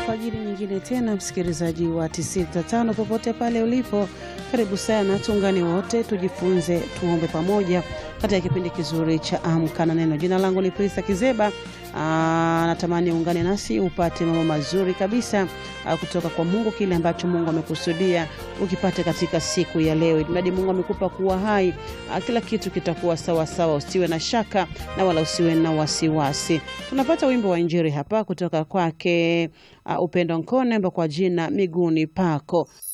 alfajiri nyingine tena, msikilizaji wa 95 popote pale ulipo, karibu sana, tuungane wote tujifunze, tuombe pamoja katika kipindi kizuri cha Amka na Neno. Jina langu ni Prista Kizeba. Aa, natamani ungane nasi upate mambo mazuri kabisa aa, kutoka kwa Mungu, kile ambacho Mungu amekusudia ukipate katika siku ya leo. Mradi Mungu amekupa kuwa hai, aa, kila kitu kitakuwa sawa sawa, usiwe na shaka na wala usiwe na wasiwasi. Tunapata wimbo wa Injili hapa kutoka kwake uh, Upendo Nkone kwa jina miguuni pako.